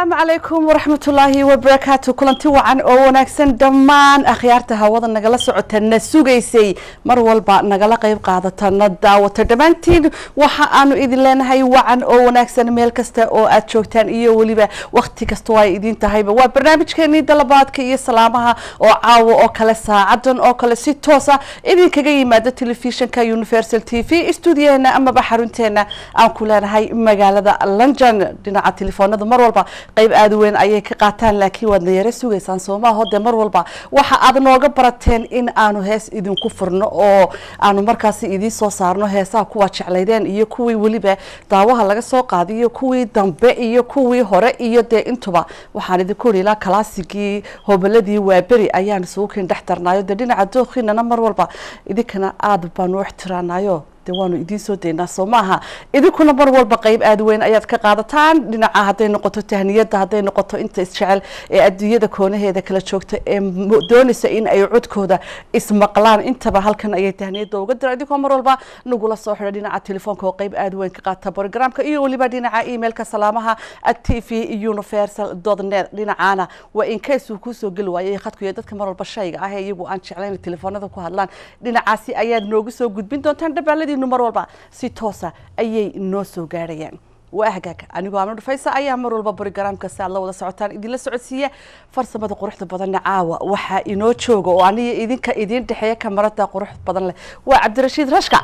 asalaamu calaykum waraxmatullaahi wabarakaatu kulanti wacan oo wanaagsan dhammaan akhyaarta hawada nagala socota na sugaysay mar walba nagala qeyb qaadata na daawata dhammaantiin waxa aanu idin leenahay wacan oo wanaagsan meel kasta oo aad joogtaan iyo weliba wakti kastoo ay idin tahayba waa barnaamijkeenii dalabaadka iyo salaamaha oo caawa oo kale saacadan oo kale si toosa idinkaga yimaada telefishinka universal t v stuudiyaheena amaba xarunteena aan ku leenahay magaalada london dhinaca telefoonada mar walba qayb aada weyn ayay ka qaataan laakiin waadna yaro sugaysaan soomaaho dee mar walba waxa aad nooga barateen in aanu hees idinku furno oo aanu markaasi idiin soo saarno heesaha kuwa jeclaydeen iyo kuwii weliba daawaha laga soo qaaday iyo kuwii dambe iyo kuwii hore iyo dee intuba waxaan idinku iri ilaa kalaasigii hobaladii waaberi ayaan isugu kin dhex darnaayo dee dhinaca dookhiinana mar walba idinkana aada baanu ixtiraanayo de waanu idiin soo daynaa soo maaha idinkuna mar walba qayb aada weyn ayaad ka qaadataan dhinaca hadday noqoto tahniyadda hadday noqoto inta isjecel ee adduunyada koonaheeda kala joogta ee doonaysa in ay codkooda ismaqlaan intaba halkan ayay tahniyadda uga dira idinkoo mar walba nagula soo xidha dhinaca telefoonka oo qayb aada weyn ka qaata programka iyo weliba dhinaca emailka salaamaha at t v universal net dhinacaana waa in case uu kusoo geli waayay khadku iyo dadka mar walba shayga ah ee iyagu aan jeclayn telefoonada ku hadlaan dhinacaasi ayaad noogu soo gudbin doontaan dhabaaladii mar walba si toosa ayay noo soo gaarayaan waa hagaag anigoo amno dhufaysa ayaa mar walba brogramka si aad la wada socotaan idinla socodsiiya farsamada quruxda badanna caawa waxaa inoo jooga oo aniga idinka idiin dhexeeya kamarada qurux badan leh waa cabdirashiid rashka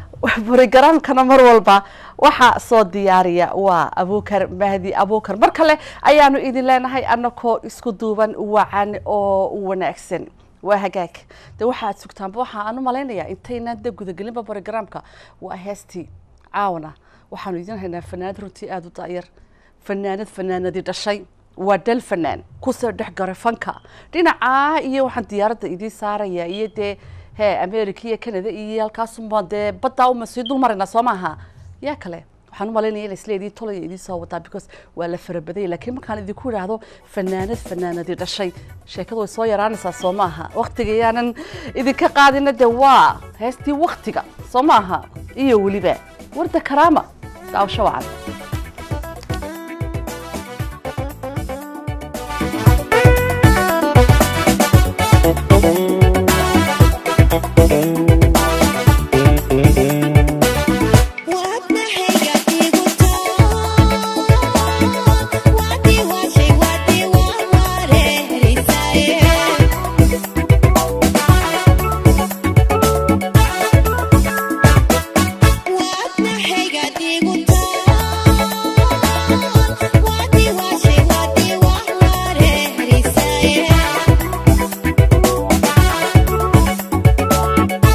brogramkana mar walba waxaa soo diyaariya waa abukar mahdi abukar mar kale ayaanu idin leenahay anakoo isku duuban wacan oo wanaagsan waa hagaag de waxaad sugtaanba waxa aan u malaynayaa intaynaan de gudagelinba brogramka waa heestii caawana waxaanu idin haynaa fanaanad runtii aada u daayar fanaanad fanaanadii dhashay waa dal fanaan kusoo dhex garay fanka dhinacaa iyo waxaan diyaaradda idiin saaraya iyo dee he america iyo canada iyo halkaasuma dee baddaa uma sii dul marayna soo maaha yaa kale waxaan u malaynaya in isleedii tolaya idiin soo wadaa because waa la farabadanya laakiin markaan idinku idhaahdo fanaanad fanaanadii dhashay sheekadu way soo yaraanaysaa soo maaha waktiga yaanan idinka qaadina de waa heestii waktiga soo maaha iyo weliba warda karaama daawasho wacan Thank you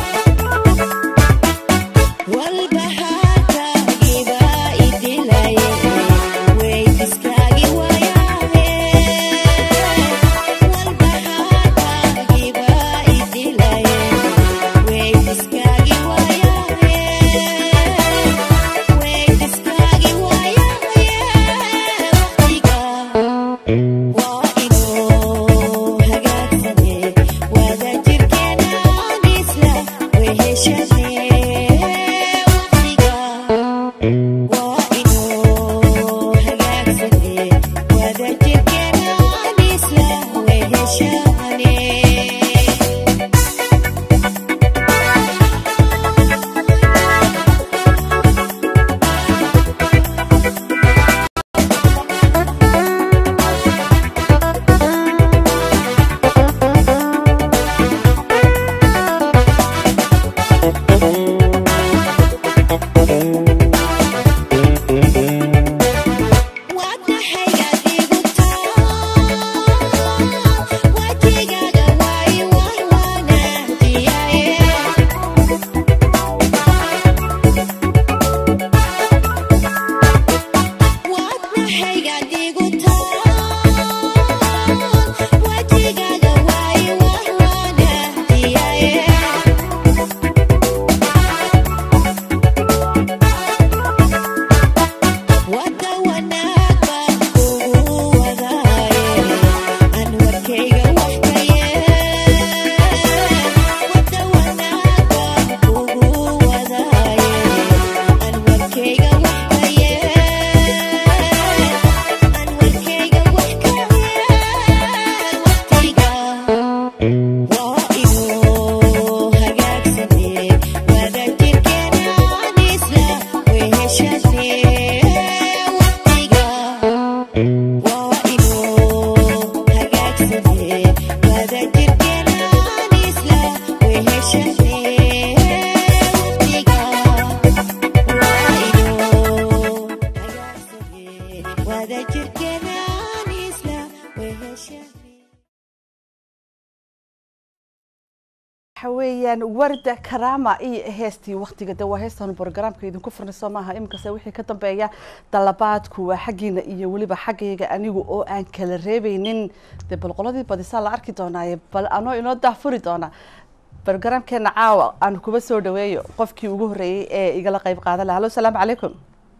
waxa weeyaan warda karaama iyo heestii waktiga de waa heestan brogramka idinku furnay soo maaha iminkase wixii ka dambeeya dalabaadku waa xaggiina iyo weliba xaggayga anigu oo aan kala reebeynin dee bal qoladii badisaa la arki doonaaye bal anoo inoo daafuri doona brogramkeena caawa aan kuba soo dhaweeyo qofkii ugu horreeyey ee igala qeyb qaadan laha hallo salaamu calaykum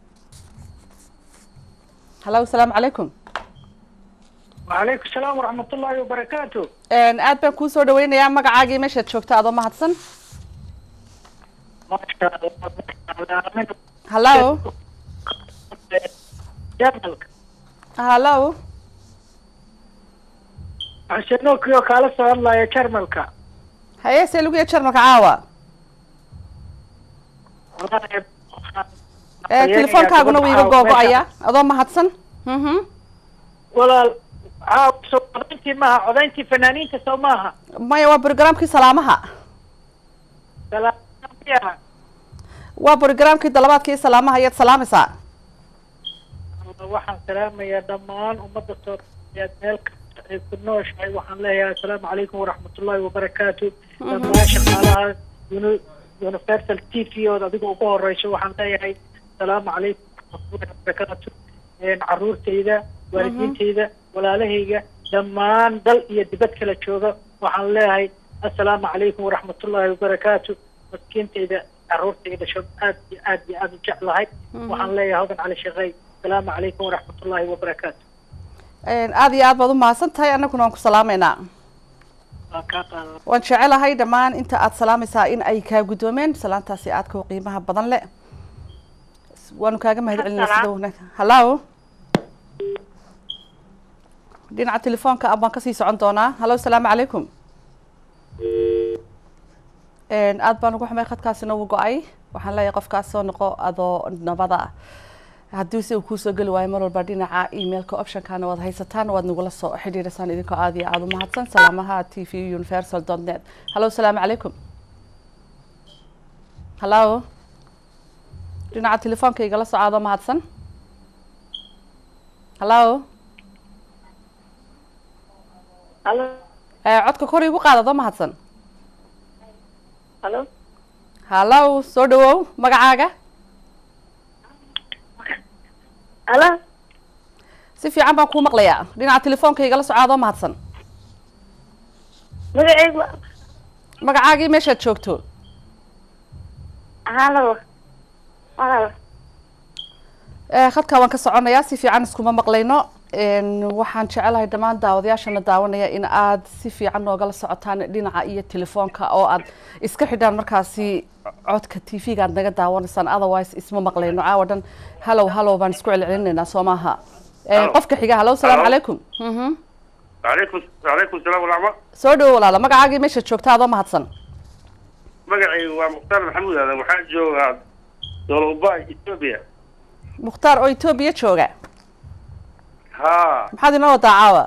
hallo salaamu calaykum وعليكم السلام ورحمة الله وبركاته aad baan kuu soo dhaweynayaa magacaagii meeshaad joogta adoo mahadsan ما شاء الله من hallo جرمالك hallo عشانوك يو كالا سؤال الله يا جرمالك haye see lagu yahay jarmalka caawa telefoonkaaguna wuu iga googo-aya adoo mahadsan mhm walaal caaw soo codayntii maaha codayntii fanaaniinta soo maaha maya waa brogramkii salaamaha salaamiyaha waa brogramkii dalabaadka iyo salaamaha ayaad salaamaysaa waxaan salaamayaa dhammaan ummadda soomaaliyeed meel kasta ay ku nooshahay waxaan leeyahay assalaamu calaykum waraxmatullaahi wabarakaatu dhammaan shaqaalaha uni- universal t v ood adiga ugu horeyso waxaan leeyahay assalaamu calaykum waraxmatullaahi wabarakaatu een caruurtayda waalidiintayda walaalahayga dhammaan dal iyo dibad kala jooga waxaan leeyahay assalaamu calaykum waraxmatullaahi wabarakaatu maskiintayda caruurtayda shab aad iyo aad iyo aad u jeclahay waxaan leeyahay hodan cali shaqey asalaamu calaykum waraxmatullaahi wabarakaatu aada iyo aad baad u mahadsan tahay annaguna waan ku salaameynaa waa kaa qaada waan jecelahay dhammaan inta aad salaamaysaa in ay kaa guddoomeen salaantaasi aadka u qiimaha badan le waanu kaaga mahad celinaa sida wanaag hallo dhinaca telefoonka ah baan kasii socon doonaa hallo asalaamu calaykum aad baan ugu xumay khadkaasina wuu go-ay waxaan leeyahay qofkaas soo noqo adoo nabada ah haddii si uu kuusoo geli waayo mar walba dhinaca emailka optionkana waad haysataan waad nagula soo xidhiidhasaan idinkoo aad iyo aada u mahadsan salaamaha t v universal dot net hallo asalaamu calaykum hallo dhinaca telefoonka igala soco adoo mahadsan hallo Halo, Eh, codka kor igu qaad adoo mahadsan halo. hallo soo dhawow magacaaga Halo. si fiican baan kuu maqlayaa dhinaca telefoonka igala soco adoo mahadsan Magacaygu magacaagii meeshaad joogto halo. Walaal. Eh, khadka waan ka soconayaa si fiican iskuma maqlayno Een, waxaan jecelahay dhammaan daawadayaashana daawanaya in aad si fiican noogala socotaan dhinaca iyo telefoonka oo aad iska xidhaan markaasi codka t v-ga aad naga daawanaysaan otherwise isma maqlayno caawa dhan hallow hallow baan isku celcelinaynaa soo maaha Eh, Hello. qofka xiga hallow salaamu Hello. calaykum Mhm. عليكم عليكم السلام ورحمة soo dhawo walaala magacaagii meeshaad joogta adoo mahadsan magacaygu waa mukhtaar maxamuud aadan waxaan joogaa doloba ethiopia mukhtaar oo etoobiya jooga ha maxaad inoo wadaa caawa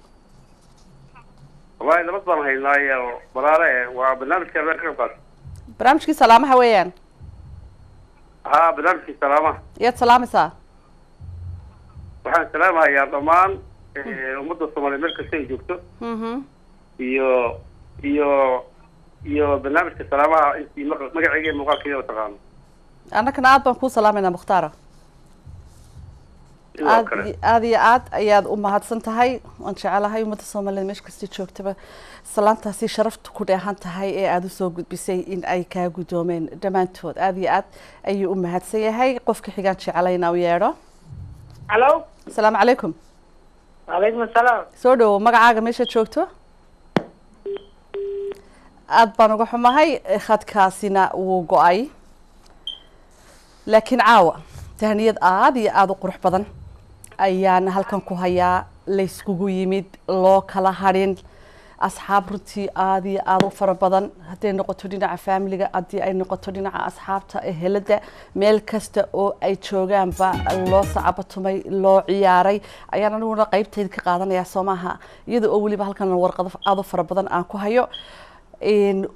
wallahi nabad baan haynaaye balaale waa barnaamijka habeen ka qayb qaata barnaamijkii salaamaha weeyaan ha barnaamijkii salaamaha iyaad salaamaysaa waxaan salaamahayaa dhammaan eh, ummadda soomaaliya meel kasta ay joogto Mhm. iyo iyo iyo barnaamijka salaamaha intii maq- magacayga iyo muuqaalkeeda taqaano annagana aad baan kuu salaamaynaa mukhtaara sidoo aad kale iyo- aad iyo aad ayaad u mahadsan tahay waan jecelahay ummadda soomaaliyeed meesha kasta joogtaba salaantaasi sharafta ku dheehan tahay ee aada usoo gudbisay in ay kaa guddoomeen dhammaantood aad iyo aad ayuu u mahadsan yahay qofka xigaan jecelayna u yeedho halo asalaamu calaykum wacalaykum assalaam soo dhawow magacaaga meeshaad joogto aad baan uga xumahay khadkaasina wuu go-ay laakiin caawa tahniyad aada iyo aada u qurux badan ayaan halkan ku hayaa layskugu yimid loo kala hadhin asxaab runtii aada iyo aada u fara badan hadday noqoto dhinaca faamiliga haddii ay noqoto dhinaca asxaabta ehelada meel kasta oo ay joogaanba loo sacabatumay loo ciyaaray ayaan aniguna qeybteeda ka qaadanayaa soo maaha iyada oo weliba halkan warqado aada u fara badan aan ku hayo Een,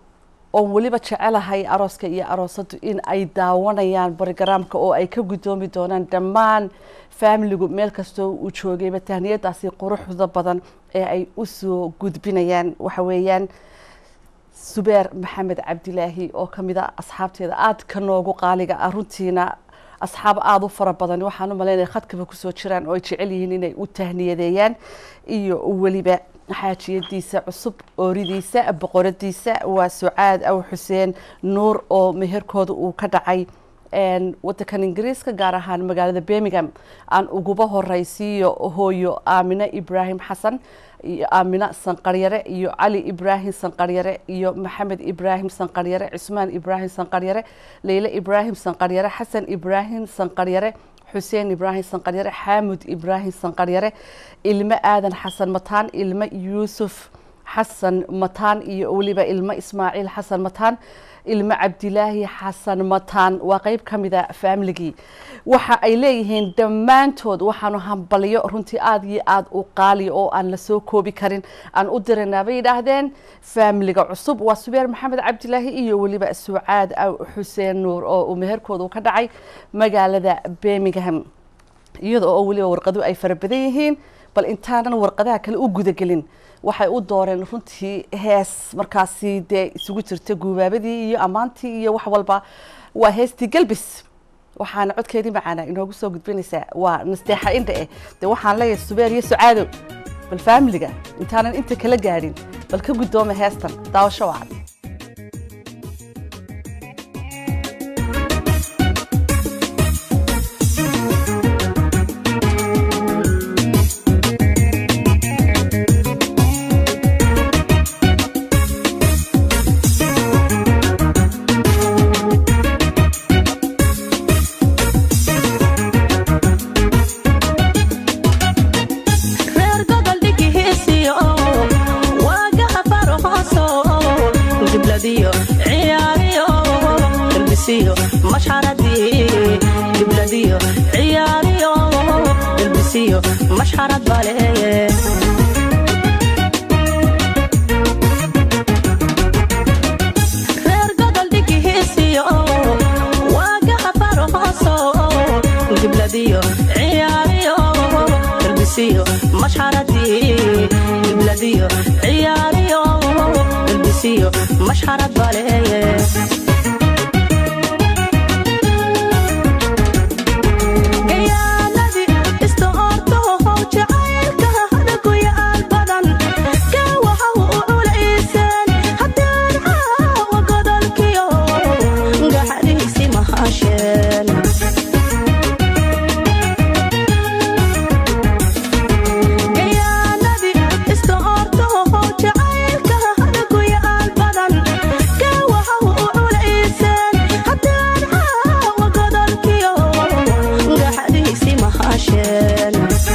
oon weliba jecelahay arooska iyo aroosadu in ay daawanayaan brogaraamka oo ay ka guddoomi doonaan dhammaan faamiligu meel kastoo uu joogayba tahniyadaasi quruxda badan ee ay usoo gudbinayaan waxa weeyaan subeer maxamed cabdilaahi oo ka mid a asxaabteeda aadka noogu qaaliga ah runtiina asxaab aada u fara badan waxaan u malaynaya khadkaba kusoo jiraan oo ay jecel yihiin inay u tahniyadeeyaan iyo weliba xaajiyadiisa cusub ooridiisa boqoradiisa waa sucaad aw xuseen nuur oo meherkooda uu ka dhacay wadankan ingiriiska gaar ahaan magaalada birmingham aan uguba horeysiiyo hooyo aamine ibraahim xasan iyo aamina sanqaryare iyo cali ibraahim sanqaryare iyo maxamed ibraahim sanqaryare cusmaan ibraahim sanqaryare leyle ibraahim sanqaryare xasan ibraahim sanqaryare xuseen ibraahim sanqaryare xaamud ibraahim sanqaryare ilmo aadan xasan mataan ilmo yuusuf xasan mataan iyo weliba ilmo ismaaciil xasan mataan ilmo cabdilaahi xasan mataan waa qeyb ka mida faamiligii waxa ay leeyihiin dhammaantood waxaanu hambalyo runtii aada iyo aada u qaaliya oo aan lasoo koobi karin aan u diraynaa bay yidhaahdeen faamiliga cusub waa subeer maxamed cabdilaahi iyo weliba sucaad aw xuseen nuur oo uu meherkooda ka dhacay magaalada birmingham iyada oo weliba warqadu ay fara badan yihiin bal intaanan warqadaha kale u gudagelin waxay u dooreen runtii hees markaasi dee isugu jirta guubaabadii iyo ammaantii iyo wax walba waa heestii galbis waxaana codkeedii macaana inoogu soo gudbinaysaa waa nasteexa indha eh dee waxaan leeyahay subeer iyo sucaadow bal faamiliga intaanan inta kala gaadhin bal ka guddooma heestan daawasho wacan reer gobol dhigihiisiyo waagaha farhooso gibladiyo ciyaariyo galbisiyo mashxaradii gibladiyo ciyaariyo galbisiyo mashxarad baleeye reer gobol dhigihiisiyo waagaha farhooso gibladiyo ciyaariyo galbisiyo mashxaradii gibladiyo ciyaariyo galbisiyo mashxarad baleeye gayaaladii istaortoho jacaylka hadaguyaal badan ka waxa u culayseen haddaan caawa godolkiyo gaxadiisi mahasheen gayaaladii istaortoho jacaylka hadaguyaal badan ka waxa u culayseen haddaan caawa godolkiyo gaxadiisi mahasheen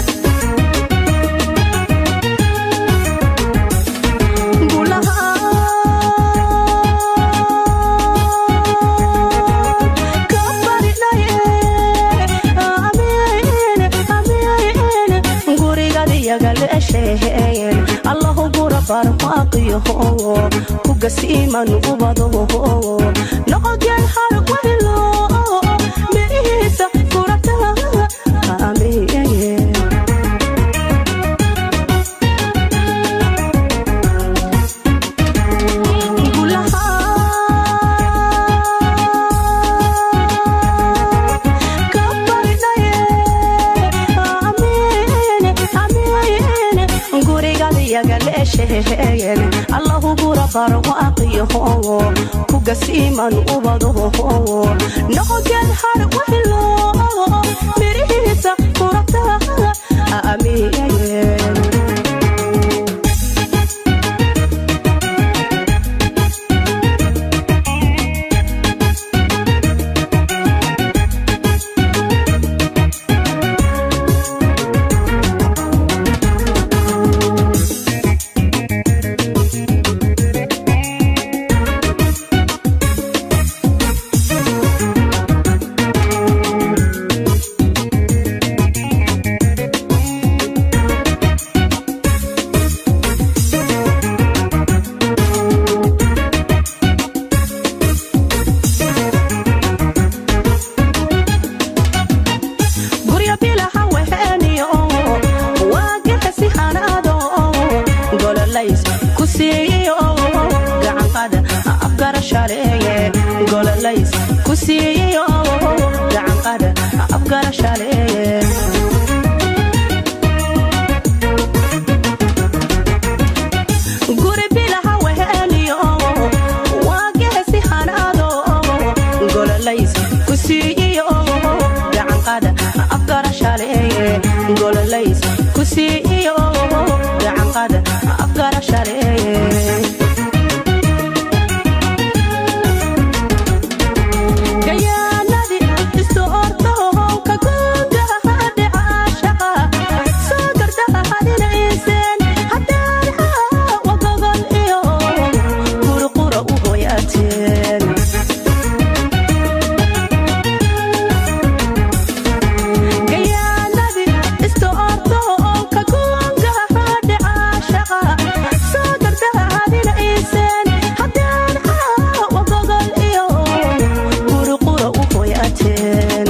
allahu gura barmaaqiyaho kugasiiman ubado noqogeen harwaylo mirihiisa kurata amiye allahu gura barwaaqiyaho kugasiiman ubado noqogeen harwaylo mirihiisa kurata amiye gololays ku siiyo gacanqadha afgarashaleeye guri bilaha weheliyo waa geesi hanaado gololays ku siiyo gacanqadha afgarashaleeye gololays ku siiyo gacanqadha afgarashaleeye gayaanadi isu ordow ka googaha dhicaashaqa soo gardahadinayseen haddaanha wagogol iyo qurqura u hoyaateen gayaanadi isu ordow ka googaha dhicaashaqa soo gardahadinayseen haddaanha wagogol iyo qurqura u hoyaateen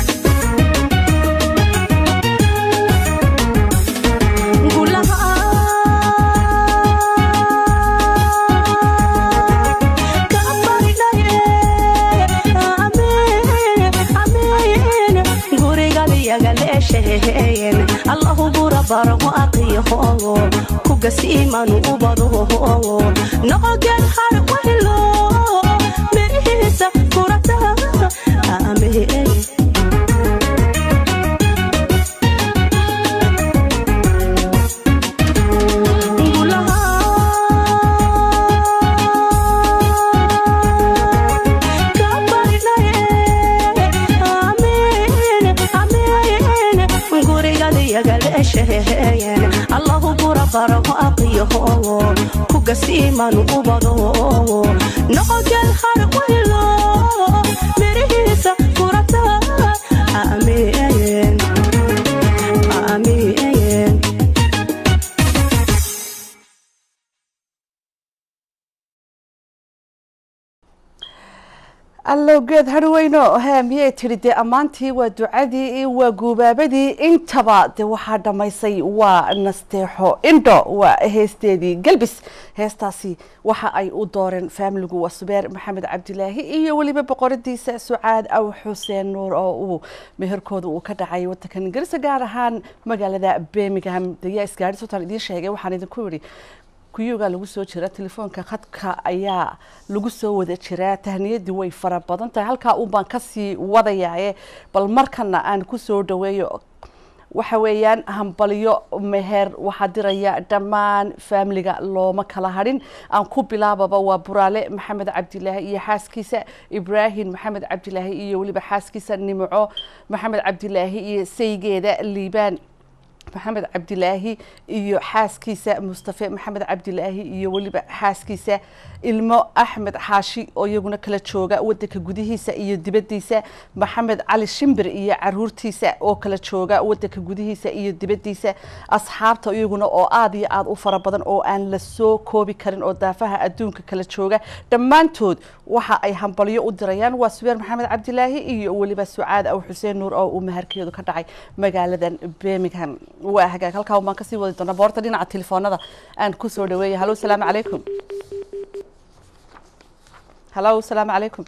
allahu bura barago aqiyahogo kugasiimanu ubadohogo noqoged har wahilo mirihiisa kurata amee allahu bura barago aqiyahogo kugasiimanu ubadogo noqoged har wahilo mirihiisa kurata ameen ameen allow geed harweyno he miyay tidhi dee ammaantii waa ducadii waa guubaabadii intaba dee waxaa dhammaysay waa nasteexo indho waa heesteedii galbis heestaasi waxa ay u dooreen faamiligu waa subeer maxamed cabdilaahi iyo weliba boqoradiisa sucaad aw xuseen nuur oo uu meherkooda uu ka dhacay wadanka ingiriiska gaar ahaan magaalada birmingham dayaa isgaadhi sultaan idiin sheegay waxaan idinku yidhi kuyuga lagu soo jira telefoonka khadka ayaa lagu soo wada jiraa tahniyadii way fara badan tahay halkaa uun baan kasii wadayaaye bal markana aan kusoo dhaweeyo waxa weeyaan hambalyo meher waxaa diraya dhammaan faamiliga looma kala hadhin aan ku bilaababa waa buraale maxamed cabdilaahi iyo xaaskiisa ibraahim maxamed cabdilaahi iyo weliba xaaskiisa nimco maxamed cabdilaahi iyo saygeeda liibaan maxamed cabdilaahi iyo xaaskiisa mustafe maxamed cabdilaahi iyo weliba xaaskiisa ilmo axmed xaashi oo iyaguna kala jooga wadanka gudihiisa iyo dibadiisa maxamed cali shimbir iyo caruurtiisa oo kala jooga wadanka gudihiisa iyo dibadiisa asxaabta iyaguna oo aada iyo aada u fara badan oo aan la soo koobi karin oo daafaha adduunka kala jooga dhammaantood waxa ay hambalyo u dirayaan waa subeer maxamed cabdilaahi iyo weliba sucaad aw xuseen nuur oo uu maharkeedu ka dhacay magaaladan birmingham waa hagaag halkaa baan kasii wadi doonaa boorta dhinaca telefoonada aan kusoo dhaweeya hallo salaamu calaykum hallo salaamu calaykum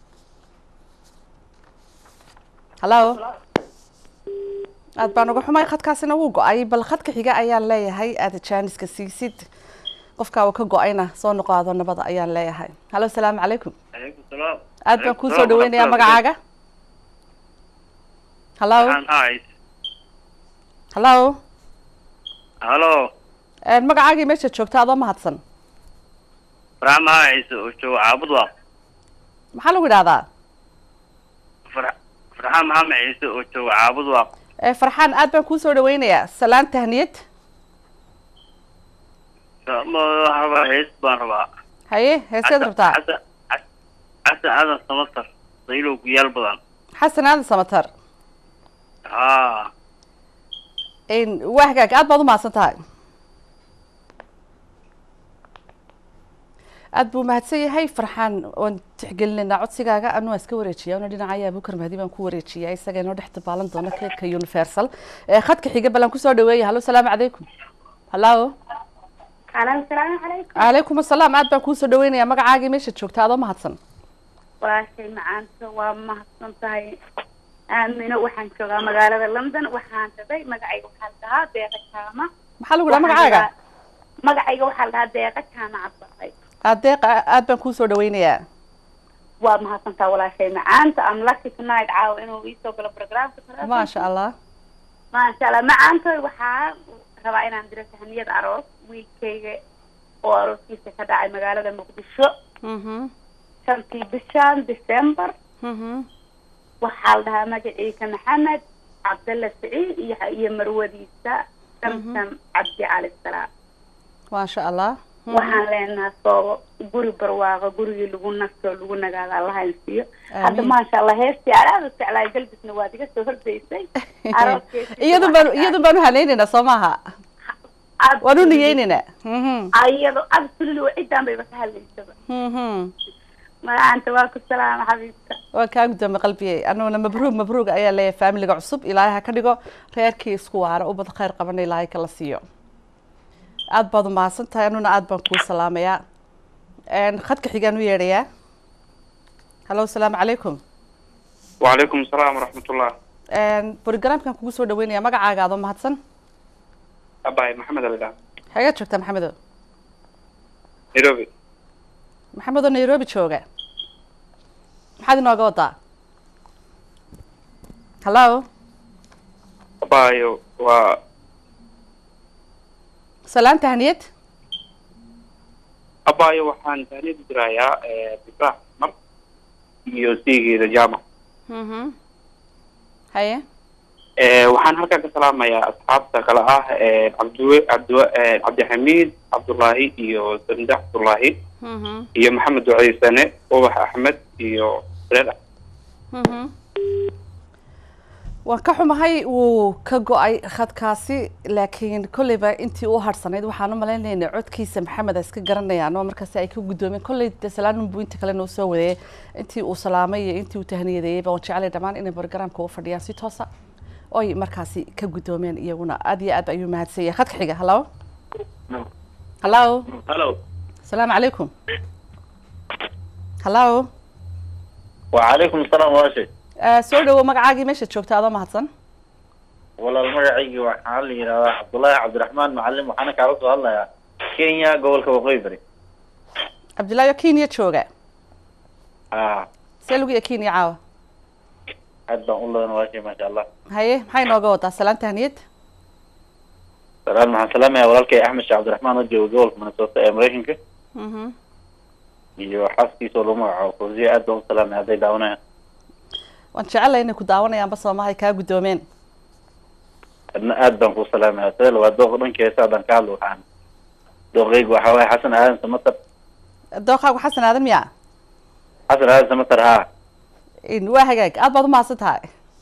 hallo aad baan uga xumay khadkaasina wuu go-ay bal khadka xiga ayaan leeyahay aada jaaniska siisid qofkaa uu ka go-ayna soo noqoado nabada ayaan leeyahay hallo salaamu calaykum calaykum salaam aad baan kuusoo dhaweynayaa magacaaga hallo hallo halo magacaagii meesha joogta adoo mahadsan farxaan maxaa ciise oo jooga caabud waa maxaa lagu idhahdaa Far- farxaan maxamed ciise oo jooga caabud waa Eh, farxaan aad baan kuusoo dhaweynayaa salaan tahniyad rabaa hees baan rabaa haye heeseed rabtaa xasan Xas- xasan aadan samatar daylow guyaal badan xasan aadan samatar haa Een, waa hagaag aad baad u mahadsan tahay aad buu mahadsan yahay farxaan oon tixgelinaynaa codsigaaga anu waan iska wareejiya una dhinacaya abukar mahdi baan ku wareejiya isaga inoo dhex dabaalan doona keedka universal Eh, khadka xiga balan kusoo dhaweeya hallo salaamu calaykum hallo Hello, salaamu calaykum. calaykum asalaam aad baan kuusoo dhaweynayaa magacaagii meesha joogta adoo mahadsan walaashay macaanta waa mahadsan tahay aamino waxaan joogaa magaalada london waxaan rabay magacayga waxaa la dhahaa deeqa jaama maxaa lagu dhaha magacaaga magacayga waxaa la dhahaa deeqa jaama cabdaqay adeeqa aad baan kuu soo dhawaynayaa waa mahadsantaa walaashay macaanta am lucky tonight caawa inuu iisoo galo programka maasha allah maasha allah macaantoy waxaa rabaa inaan diro tahniyad aroos wiilkayga oo arooskiisa ka dhacay magaalada muqdisho mhm shantii bishan december mhm waxaa la dhahaa magaciisa maxamed cabdalla saciid iyo iyo marwadiisa samsam cabdi cali salaam maasha allah waxaan leenahaa soobo guri barwaaqo gurigii lagu nasto lagu nagaado allaha insiiyo hadda Amiin. maasha allah heestii aad u jeclaay galbisna waad iga soo hordaysay Arooskeysii iyadun baan iyadun baan uhanaynaynaa soo maaha aad- waan u niyeynaynaa mhm ayado absolutely ciddaan bayba ka hadlaysaba mhm magacaanta waa ku salaama xabiibka waa kaa guddoomay qalbiyey anuguna mabruug mabruug ayaa leeyahay faamiliga cusub ilaahay ha ka dhigo reerkii isku waara ubad khayr qabana ilaahay kala siiyo aad baad umahadsan tahay anuguna aad baan kuu salaamayaa Een, khadka xigaan u yeedhayaa hallo asalaamu calaykum وعليكم السلام ورحمة الله Een, programkan kugu soo dhaweynaya magacaaga adoo mahadsan أباي محمد الإله xageed joogtaa maxamedo نيروبي maxamedoo nairobi jooga maxaad inooga wadaa hallo أباي و salaan tahniyad أباي وحان تهنيد درايا بفرح مر iyo siigeeda jaamac mhm haye Eh, waxaan halkan ka salaamayaa asxaabta kale ah eh, cabdiwe cabdiwe eh, cabdixamiid cabdullaahi iyo sande cabdullaahi mhm iyo maxamed duceysane ubax axmed iyo reer mhm waan ka xumahay wuu ka go-ay khadkaasi laakiin kolleyba intii u harsanayd waxaan u malaynaynaa codkiisa maxamed a iska garanayaan oo markaasi ay ka guddoomeen kolley de salaanin buu inta kale noo soo wadeeyay intii uu salaamay iyo intii uu tahniyadeeyey baan jeclay dhammaan inay barogaraamka u fadhiyaan si toosa oy markaasi ka guddoomeen iyaguna aad iyo aad ayuu mahadsan yahay khadka xiga hallo hallo halo asalaamu calaykum hallo وعليكم السلام واشي Eh, soo dhawo magacaagii meeshaad joogta adoo mahadsan walaal magacaygi waxaa la yidhahdaa cabdullaahi cabdiraxmaan macalin waxaana kaala soo hadlayaa kenya gobolka waqooyi bari cabdullaahi oo kenya jooga ah see lagu iya kenya caawa aad baan u ladan waashay maasha allah haye maxay nooga wadaa salaan tahniyad salaam waxaan salaamayaa walaalkay axmed sheekh cabdiraxmaan oo jooga gobolka minnesota ee maraykanka mhm iyo xaaskiisa oo lagu magacaabo fawziya aad baan u salaamaya hadday daawanayaan waan jecelahay inay ku daawanayaanba soomahay kaa guddoomeen adna aad baan ku salaamaya sidee waa dooq dhankeesa haddaan ka hadlo waxaan dooqaygu waxaa waaye xasan aadan samatar dooqaagu xasan aadan miya xasan aadan samatar haa In- waa hagaag aad baad umahadsan tahay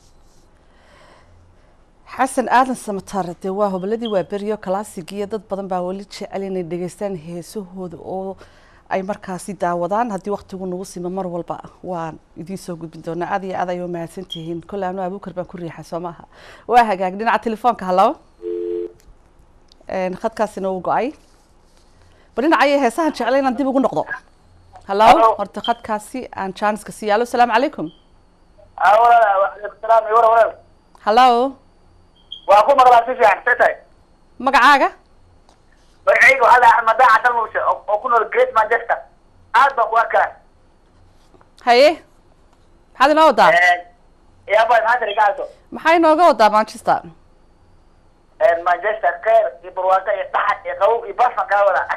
xasan aadan samatar dee waa hoboladii waa beriyo classigiyo dad badan baa weli jecel inay dhegeystaan heesahooda oo ay markaasi daawadaan haddii waqtigu nagu simo mar walba waan idiin soo gudbin doonaa aad iyo aad ayay umahadsan tihiin kolle anu abuukar baan ku riixay soo maaha waa hagaag dhinaca telefoonka hallo Een, khadkaasina uu go-ay bal dhinacaya heesahan jeclay inaan dib ugu noqdo hallo Hello. horta khadkaasi aan jaaniska siiya allo asalaamu calaykum walaal waalaikum salaam iyo walaal walaal hallo waa ku maqlaa si fiican see tahay magacaaga magacayga waxaa la axmed daaca dalmuuse oo oo ku nool great manchester aad baan ku arkaa haye maxaad inoo wadaa yaabay maanta rigaaso maxaa inooga wadaa manchester manchester kheer iyo barwaaqo iyo dhaxad iyo qabow iyo basman kaa wada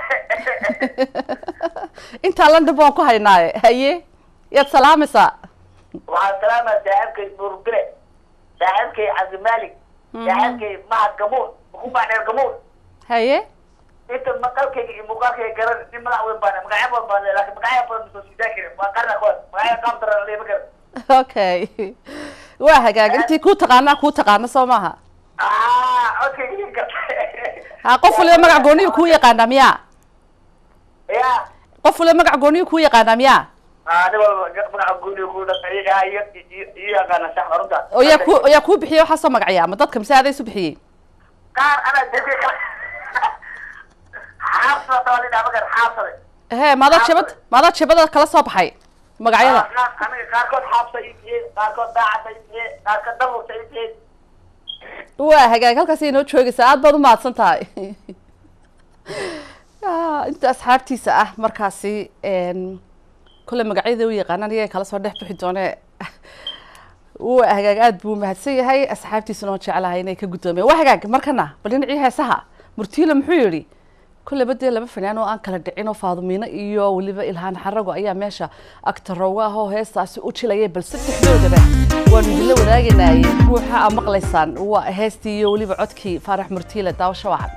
intaa london baan ku haynaaye haye yaad salaamaysaa waxaan salaamaya saaxiibkay nuurbile saaxiibkay cabdimalik saaxiibkay mahad gamuun ukumaa dheer gamuun haye inta maqalkayga iyo muuqaalkayga garan nin madax weyn baan magacyo badan baan leeyahay laakiin magacyo badan masoo siidaan karin waa qarna kood magacyo qaab daran leema karin okay waa hagaag intii kuu taqaanaa kuu taqaana soo maaha ah codkayga idin garta ha qof waliba magac gooniyu kuu yaqaanaa miyaa ya qof waliba magac gooniyu kuu yaqaanaa miyaa ah nin walba magaca guuni ku dhaqan iyaga iyo iyo- iyo yaqaana sax runta oo yaa ku yaa kuu bixiyey waxaa soo magacyaa ma dadka mise adaa isu bixiyey qaar anaa dadka kale xaafsada tabalidhaa magar xaafsada he maadaa jabad maadaa jabada kala soo baxay magacyada aniga qaarkood xaabsa ii bixiyey qaarkood daacadda ii bixiyey qaarkood dhaburta ii bixiyey waa hagaag halkaas inoo joogaysaa aad baad u mahadsan tahay Ah, inta asxaabtiisa ah markaasi een, kole magacyada u yaqaanaan iyaga kala soo dhex bixi doone waa hagaag aad buu mahadsan yahay asxaabtiisuna oo jeclahay inay ka guddoomiyeen waa hagaag markana bal dhinacii heesaha murtiila muxuu yidhi kulleba dee laba fanaan oo aan kala dhicin oo faadumiino iyo weliba ilhaan xarago ayaa meesha agtarooga ah oo heestaasi u jilayay bal saddexdoodaba waanu idinla wadaaganaye ruuxa aa maqlaysaan waa heestii iyo weliba codkii faarax murtiile daawasho wacan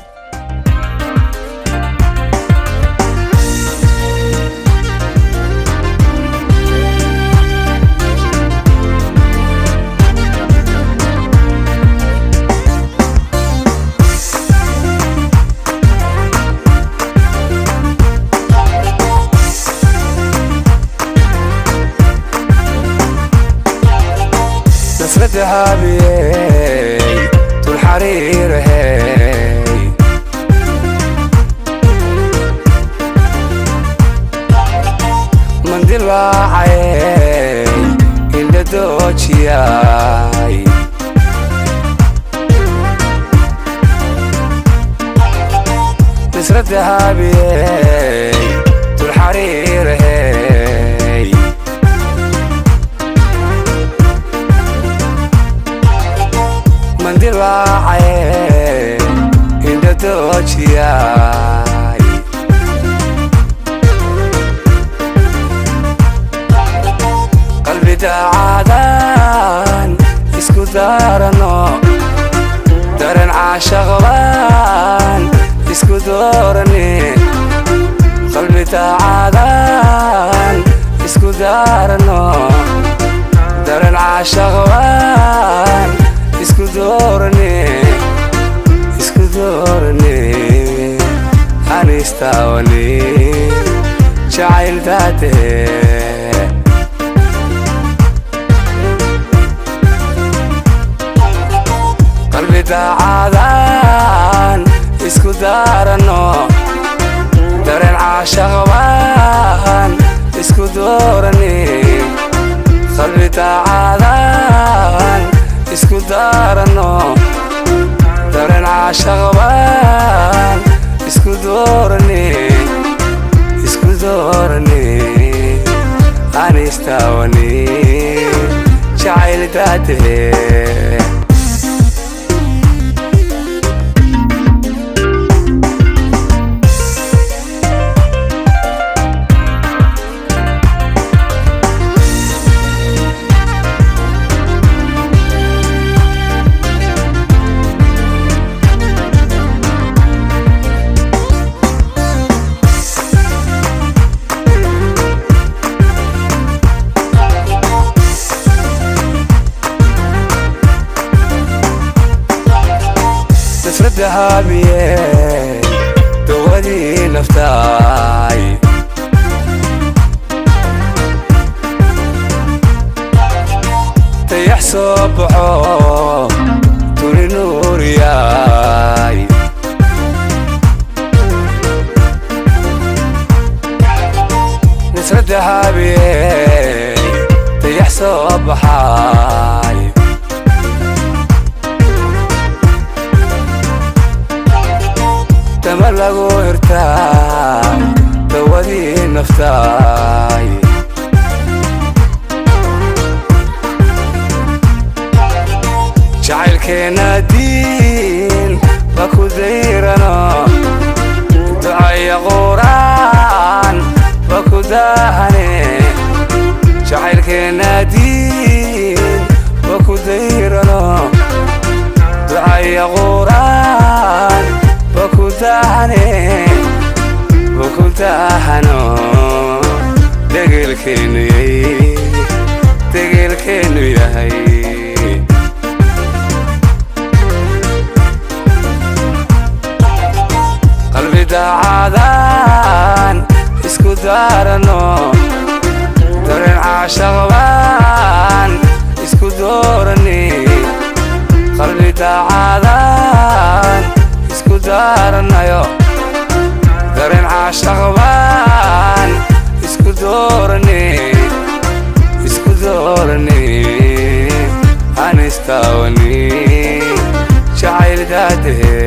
نسرة هابي طول حرير هي من دل واعي إلا دوتشياي نسرة هابي طول حرير هي mandil waacaye indha doojiyay qalbi daacadan isku daarano daren caashaqban isku doorane qalbi daacadan isku daarano daren caashaqban isku doorane isku doorane anistaawani jacayl daate qalbi daacadan isku daarano dareen caashaqban isku doorane qalbi daacadan isku daarano dareen caashaqban isku doorane isku doorane anistaawani jacayl daate nasradda haabiye dawadii naftaay dayax soo baxo tuni nuuriyaay nasradda haabiye dayax soo baxaay dama lagu hirtaa dawadii naftaay jacaylkeena diin ba ku dayrano ducaya quraan ba ku daahane jacaylkeena diin ba ku dayrano ducaya quraan bakutahane bakutahano degelkeenu yahay degelkeenu yahay qalbi daacadan isku daarano dareen caashaqban isku doorane qalbi daacadan isku daaranayo dareen caashaqban isku doorane istaawani jacayl daadahe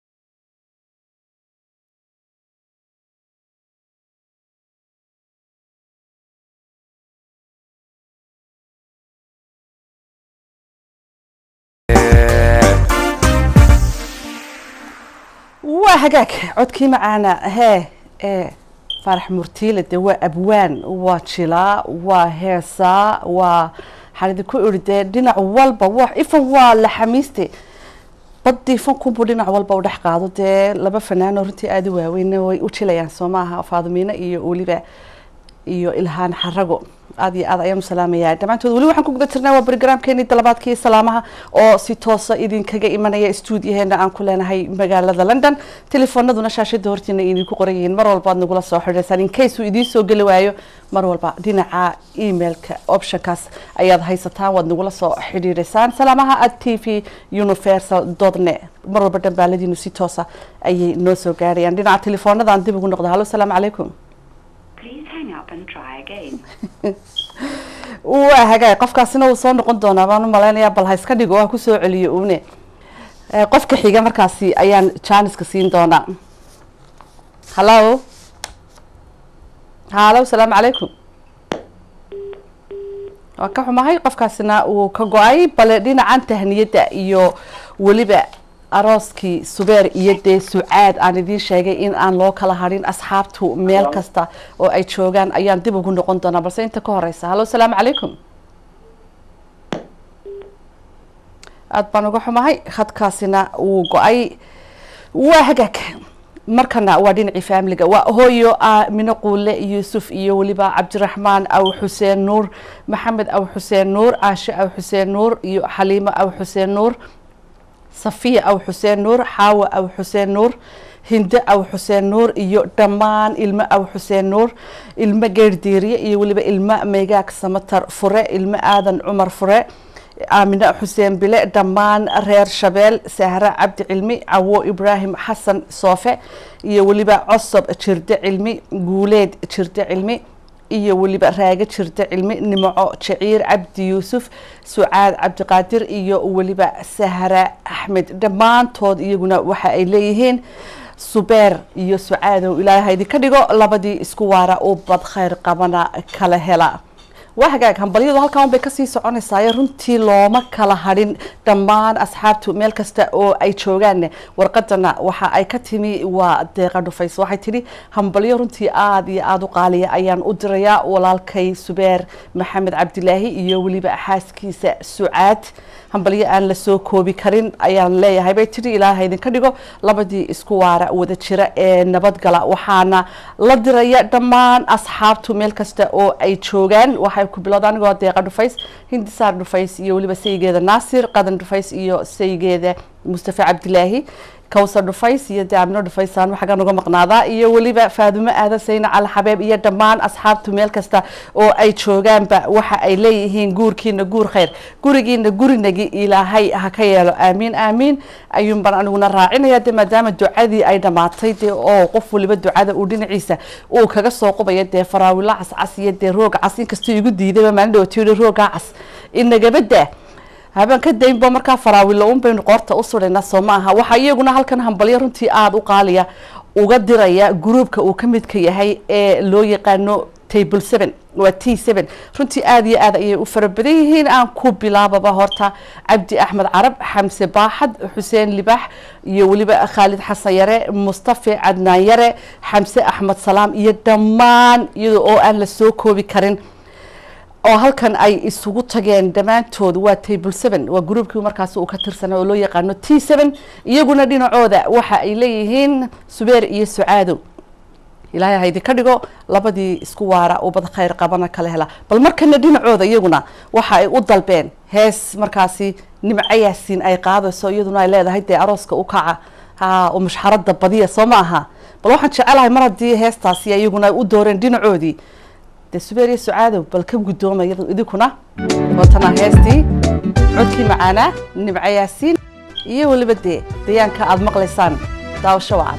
waa hagaag codkii macaana hee ee faarax murtiile de waa abwaan waa jilaa waa heesaa waa waxaan idinku iri dee dhinac walba wa ifan waa la xamiiste badii fankunbuu dhinac walba u dhex qaado dee laba fanaano runtii aada u waaweyn way u jilayaan soo maaha faadumiino iyo weliba iyo ilhaan xarago aada iyo aad ayaan u salaamayaa dhammaantood weli waxaan ku guda jirnaa waa barogaraamkeenii dalabaadkii salaamaha oo si toosa idinkaga imanaya stuudiyaheena aan ku leenahay magaalada london telefoonaduna shaashada hortiina idinku qoran yihiin mar walba aad nagula soo xidhaysaan in case uu idiin soo geli waayo mar walba dhinaca emailka optionkaas ayaad haysataan waad nagula soo xidhiidhaysaan salaamaha at t v universal dotne mar walba dhambaaladiinu si toosa ayay noo soo gaarayaan dhinaca telefoonadaan dib ugu noqda hallo asalaamu calaykum waa hagaag qofkaasina uu soo noqon doonaa baan u malaynayaa bal ha iska dhigo waa kusoo celiyo uune qofka xiga markaasi ayaan janiska siin doonaa hallo hallo asalaamu calaykum waa ka xumahay qofkaasina uu ka go-ay bale dhinacan tahniyadda iyo weliba arooskii subeer iyo dee sucaad aan idiin sheegay in aan loo kala harin asxaabtu meel kasta oo ay joogaan ayaan dib ugu noqon doonaa balse inta ka horeysa hallo asalaamu calaykum aada baan uga xumahay khadkaasina wuu go-ay waa hagaag markana waa dhinacii faamiliga waa hooyo aamino quule yuusuf iyo weliba cabdiraxmaan aw xuseen nuur maxamed aw xuseen nuur caashe aw xuseen nuur iyo xaliimo aw xuseen nuur safiya aw xuseen nuur xaawa aw xuseen nuur hinde aw xuseen nuur iyo dhammaan ilmo aw xuseen nuur ilmo geerdiiriye iyo weliba ilmo meegaag samatar fure ilmo aadan cumar fure aamine xuseen bile dhammaan reer shabeel sahre cabdi cilmi cawo ibraahim xasan soofe iyo weliba cosob jirde cilmi guuleed jirde cilmi iyo weliba raage jirde cilmi nimco jaciir cabdi yuusuf sucaad cabdiqaadir iyo weliba sahra axmed dhammaantood iyaguna waxa ay leeyihiin subeer iyo sucaadow ilaahay idinka dhigo labadii isku waara u bad khayr qabana kala hela waa hagaag hambalyadu halkan un bay kasii soconaysaayo runtii looma kala hadhin dhammaan asxaabtu meel kasta oo ay joogaan warqadana waxa ay ka timi waa deeqa dhufays waxay tidhi hambalyo runtii aada iyo aada u qaaliya ayaan u dirayaa walaalkay subeer maxamed cabdilaahi iyo weliba xaaskiisa sucaad hambalyo aan lasoo koobi karin ayaan leeyahay bay tidhi ilaaha idinka dhigo labadii isku waara wada jira ee nabadgala waxaana la diraya dhammaan asxaabtu meel kasta oo ay joogaan waxay ku bilowda anigoo deeqa dhufays hindisaar dhufays iyo weliba saygeeda naasir qadan dhufays iyo saygeeda mustafa cabdilaahi kawsar dhufays iyo daamino dhufaysaan waxagan uga maqnaadaa iyo weliba faadumo aadan sayna cali xabeeb iyo dhammaan asxaabtu meel kasta oo ay joogaanba waxa ay leeyihiin guurkiina guur khayr gurigiina gurinagi ilaahay ha ka yeelo aamiin aamiin ayuun baan aniguna raacinaya de maadaama ducadii ay dhammaatay de oo qof waliba ducada uu dhinaciisa uu kaga soo qubaya dee faraawilo cascas iyo dee roog cas inkastoo igu diidayba maalin dhawatiyo roogaa cas inagabada habeen ka daynba markaa faraawilo un baynu qoorta u sudhaynaa soo ma aha waxaa iyaguna halkan hambalyo runtii aada u qaaliya uga diraya gruubka uu ka midka yahay ee loo yaqaano table seven waa t seven runtii aada iyo aad ayay u fara badan yihiin aan ku bilaababa horta cabdi axmed carab xamse baaxad xuseen libaax iyo weliba khaalid xasan yare mustafe cadnaan yare xamse axmed salaam iyo dhammaan iyada oo aan la soo koobi karin oo halkan ay isugu tageen dhammaantood waa table seven waa gruubkii markaas uu ka tirsanay oo loo yaqaano t seven iyaguna dhinacooda waxa ay leeyihiin subeer iyo sucaado ilaahay ha idinka dhigo labadii isku waara ubad khayr qabana kala hela bal markana dhinacooda iyaguna waxa ay u dalbeen hees markaasi nimco yaasiin ay qaadayso iyaduna ay leedahay dee arooska u kaca ha oo mushxarada badiya soo ma aha bal waxaan jecelahay mar haddii heestaasi iyaguna ay u dooreen dhinacoodii dee subeer iyo sucaadow bal ka guddooma idinkuna waatana heestii codkii macaanaa nimco yaasiin iyo weliba dee dayaanka aada maqlaysaan daawasho wacan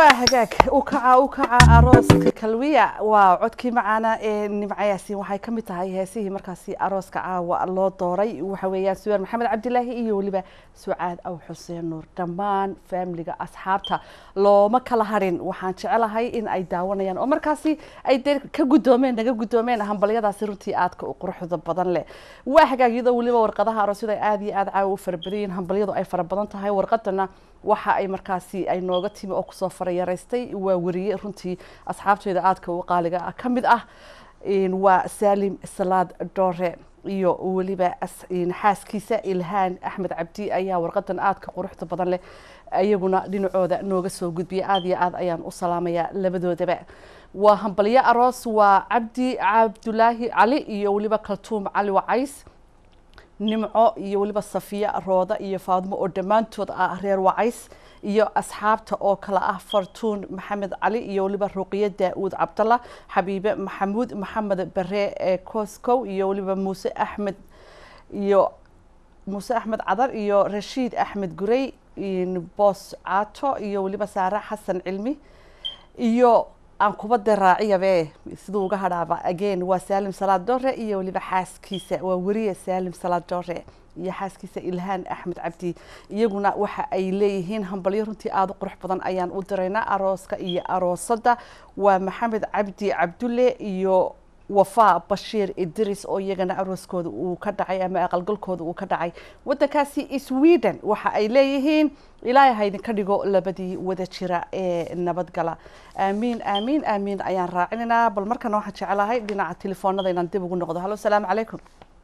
waa hagaag u kaca u kaca arooska kalwiya waa codkii macaana ee nimcayaasiin waxay ka mid tahay heesihii markaasi arooska caawa loo dooray waxa weeyaan suwaan maxamed cabdilaahi iyo weliba sucaad aw xuseen nuur dhammaan faamiliga asxaabta looma kala harin waxaan jecelahay in ay daawanayaan oo markaasi ay dee ka guddoomeen naga guddoomeen hambalyadaasi runtii aadka u quruxda badan leh waa hagaag iyadoo weliba warqadaha aroosyada ay aada iyo aada caawa u fara badan yihiin hambalyadu ay fara badan tahay warqadana waxa ay markaasi ay nooga timi oo kusoo farayaraystay waa weriye runtii asxaabteeda aadka u qaaliga ah ka mid ah waa saalim salaad doore iyo weliba xaaskiisa ilhaan axmed cabdi ayaa warqadan aadka quruxda badan leh iyaguna dhinacooda nooga soo gudbiyay aada iyo aad ayaan u salaamayaa labadoodaba waa hambalyo aroos waa cabdi cabdulaahi cali iyo weliba kaltuum cali wacays nimco iyo weliba safiya rooda iyo faadmo oo dhammaantood ah reer wacays iyo asxaabta oo kale ah fartuun maxamed cali iyo weliba ruqiya daa-uud cabdalla xabiibe maxamuud maxamed bare ee coscow iyo weliba muuse axmed iyo muuse axmed cadar iyo rashiid axmed gurey boos caato iyo weliba saare xasan cilmi iyo aan kubadda raaciyabe siduu uga hadhaaba again waa saalim salaad doore iyo weliba xaaskiisa waa weriye saalim salaad doore iyo xaaskiisa ilhaan axmed cabdi iyaguna waxa ay leeyihiin hambalyo runtii aada u qurux badan ayaan u diraynaa arooska iyo aroosadda waa maxamed cabdi cabdulle iyo wafaa bashiir idris oo iyagana arooskooda uu ka dhacay ama aqalgalkooda uu ka dhacay waddankaasi sweden waxa ay leeyihiin ilaahay ha idinka dhigo labadii wada jira ee nabadgala aamiin aamiin aamiin ayaan raacinaynaa bal markana waxaan jecelahay dhinaca telefoonada inaan dib ugu noqdo hallo asalaamu calaykum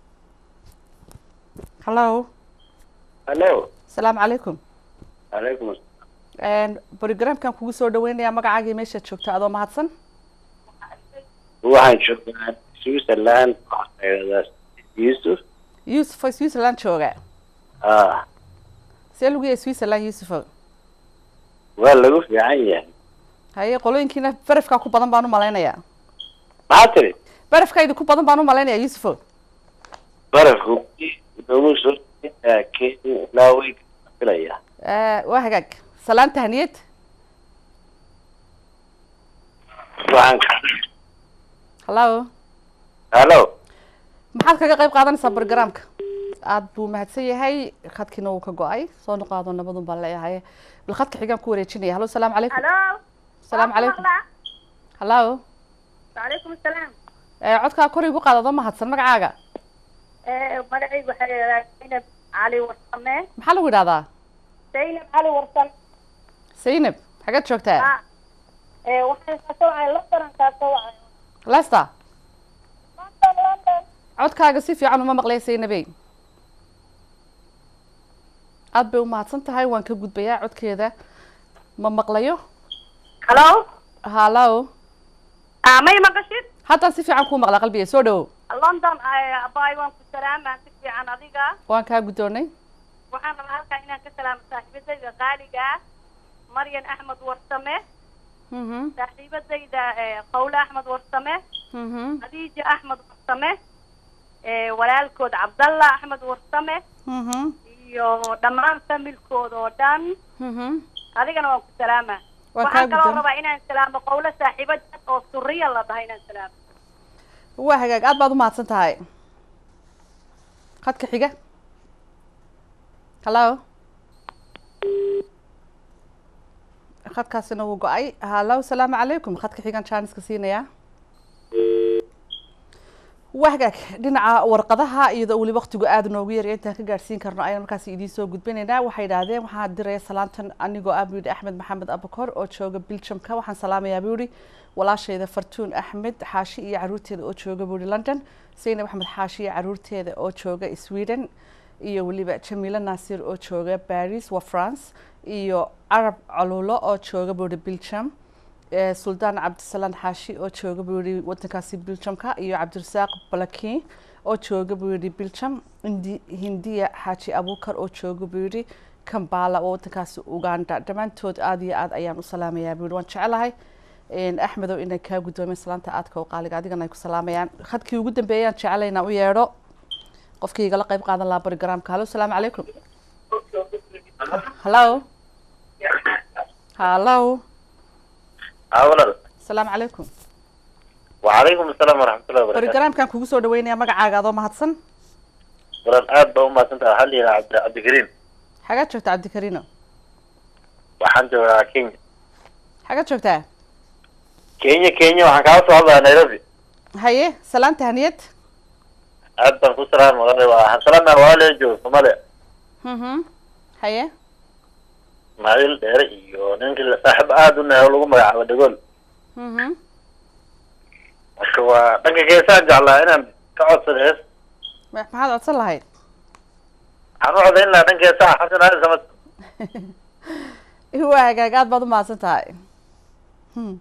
hallo hallo asalaamu calaykum calaykum brogramkan kugu soo dhaweynayaa magacaagii meeshaad joogta adoo mahadsan waxaan joogaa switzerland waxaa yusuf yusuf oo switzerland jooga ah see lagu yahay switzerland yusufo waa lagu fiican yahay haye qolooyinkiina barafkaa ku badan baan u malaynayaa maxaa tiri barafkaa idinku badan baan u malaynayaa yusufo barafku noogu soo kenya ilaa way filaya waa hagaag salaan tahniyad waxaan ka hallo hallo maxaad kaga qayb qaadanaysaa brogramka aada buu mahadsan yahay khadkiina wuu ka go-ay soo noqaado nabadun baan leeyahay bal khadka xigaan ku wareejinaya hallo salaamu calaykum halo salaamu calaykum hallo وعليكم السلام codkaa kor igu qaadado mahadsan magacaaga magacaygu waxaa yidhahdaa zaynab cali warsame maxaa lagu yidhahdaa zaynab cali warsame zaynab xageed joogtaa ha waxaan kaasoo wacay london kaasoo wacay lester london london codkaaga si fiican uma maqlaya zaynabey aada bay umahadsan tahay waan ka gudbayaa codkeeda ma maqlayo halo hallo ah may maqashid haddaan si fiican kuu maqlaa qalbiga soo dhawow london abay waan ku salaamaa si fiican adiga waan kaa guddoonay waxaan rabaa halkaa inaan ka salaamo saaxiibadayda qaaliga ah maryan axmed warsame mhm saaxiibadayda qawle axmed warsame mhm khadiija axmed warsame walaalkood cabdalla axmed warsame mhm iyo dhammaan familkooda oo dhan mhm adigana waan ku salaamaa Waan kaa waxaan kaloo guddoon. rabaa inaan salaamo qawle saaxiibad oo suriya la dhahay inaan salaamo waa hagaag aad baad umahadsan tahay khadka xiga hallo khadkaasina wuu go-ay hallo salaamu calaykum khadka xigan jaaniska siinayaa waa hagaag dhinaca warqadaha iyadoo weli waqtigu aada noogu yarya intaan ka gaadhsiin karno ayaan markaas idiin soo gudbinaynaa waxay idhaahdeen waxaan diraya salaantan anigoo ah buu yidhi axmed maxamed abakor oo jooga biljamka waxaan salaamayaa buu yidhi walaashayda fartuun axmed xaashi iyo caruurteeda oo jooga buu yidhi london zaynab axmed xaashi iyo caruurteeda oo jooga sweden iyo weliba jamiilo naasir oo jooga paris wa france iyo carab caluulo oo jooga buu yidhi biljam ee suldaan cabdisalaan xaashi oo jooga buu yihi wadankaasi biljamka iyo cabdirasaaq balakin oo jooga buu yihi biljam indi hindiya xaaji abuukar oo jooga buu yihi kambala oo wadankaasi uganda dhammaantood aada iyo aada ayaan u salaamayaa buu yihi waan jecelahay axmedow inay kaa guddoomeen salaanta aadka u qaaliga adigana ay ku salaamayaan khadkii ugu dambeeyaan jecelahay inaan u yeedho qofkii igala qayb qaadan lahaa barogramka hallo salaamu calaykum hallo hallo haa walaal asalaamu calaykum wacalaykum asalaam waraxmatullahi wabarakatu barogaraamkan kugu soo dhaweynaya magacaaga adoo mahadsan walaal aad baa umahadsantaha waxaa la yidhaha cabdi cabdikariim xagaad joogtaa cabdikariino waxaan joogaa kenya xagaad joogtaa kenya kenya waxaan kaala soo hadlayaa nairobi haye salaanta haniyad aad baan ku salaam walaal waxaan salaamaya walaal jooga soomaaliya mhm haye ismaaciil dheere iyo ninkii la- saaxiib aad u nahay oo lagu magacaabo dhagool mhm marka waa dhanka geesaan jeclaa inaan ka codsado hees ma- maxaad codsan lahayd waxaan u codayn lahaa dhanka heesaha xasan aadan samad waa hagaag aad baad umahadsan tahay Hmm.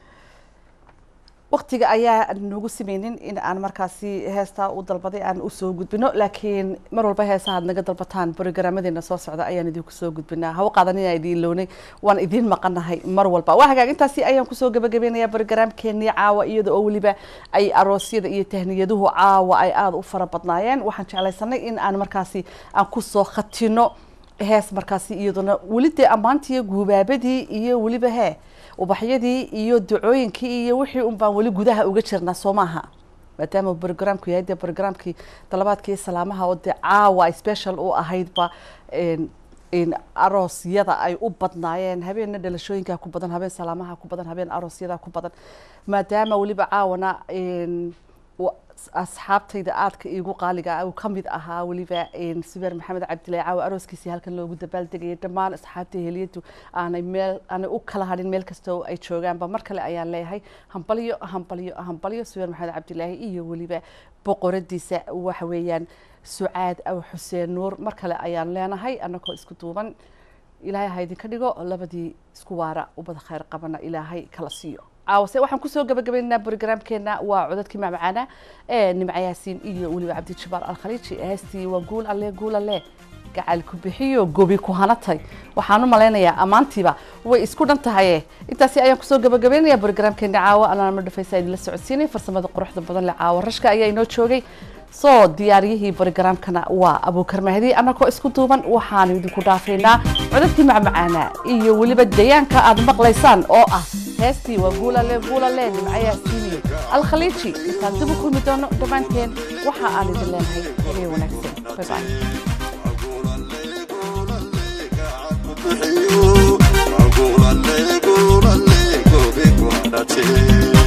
waktiga ayaa nagu sameynin in aan markaasi heestaa u dalbaday aan usoo gudbino laakiin mar walba heesaha aad naga dalbataan brogaraamadeena soo socda ayaan idinku soo gudbinaa hawa qaadanina idiin lownay waan idiin maqanahay mar walba waa hagaag intaasi ayaan kusoo gabagabeynaya brogaraamkeenii caawa iyada oo weliba ay aroosyada iyo tahniyaduhu caawa ay aada u fara badnaayeen waxaan jeclaysanay in aan markaasi aan kusoo khatino hees markaasi iyaduna weli dee ammaantii guubaabadii iyo weliba hee ubaxyadii iyo ducooyinkii iyo wixii un baan weli gudaha uga jirnaa soo maaha maadaama brogramku yahay dee brogramkii dalabaadkii salaamaha oo dee caawa ay special u ahaydba een- in aroosyada ay u badnaayeen habeenna dhalashooyinka ku badan habeen salaamaha ku badan habeen aroosyada ku badan maadaama weliba caawana een, wa- asxaabtayda aadka iigu qaaliga ah uu ka mid ahaa weliba een, subeer maxamed cabdillahi caawa arooskiisii halkan loogu dabaaldegayay dhammaan asxaabta heliyadu aanay meel aanay u kala hadhin meel kasta oo ay joogaanba mar kale ayaan leeyahay hambalyo hambalyo hambalyo subeer maxamed cabdilaahi iyo weliba boqoradiisa waxa weeyaan sucaad aw xuseen nuur mar kale ayaan leenahay annagoo isku duuban ilaahay ha idinka dhigo labadii isku waara ubada khayr qabana ilaahay kala siiyo caawase waxaan kusoo gabagabaynaynaa brogramkeena waa codadkii macmacaana ee nimca yaasiin iyo weliba cabdijabaal alkhaliiji heestii waa guul alle guul alle gacal ku bixiyo gobi ku hanatay waxaan u malaynayaa ammaantiiba way isku dhan tahaye intaasi ayaan kusoo gabagabaynayaa brogramkeena caawa anaa ma dhafaysa idinla socodsiinay farsamada quruxda badan leh caawa rashka ayaa inoo joogay soo diyaariyihii brogramkana waa abuukar mahdi annagoo isku duuban waxaanu idinku dhaafaynaa codadkii macmacaana iyo weliba dayaanka aad maqlaysaan oo ah heestii waa guulale guulale nimcayaa siiniye alkhaliiji intaan dib u kulmi doono dhammaanteen waxa aan idin leenahay habeen wanaagsan bye bye Gula le, gula le, gobe guardate.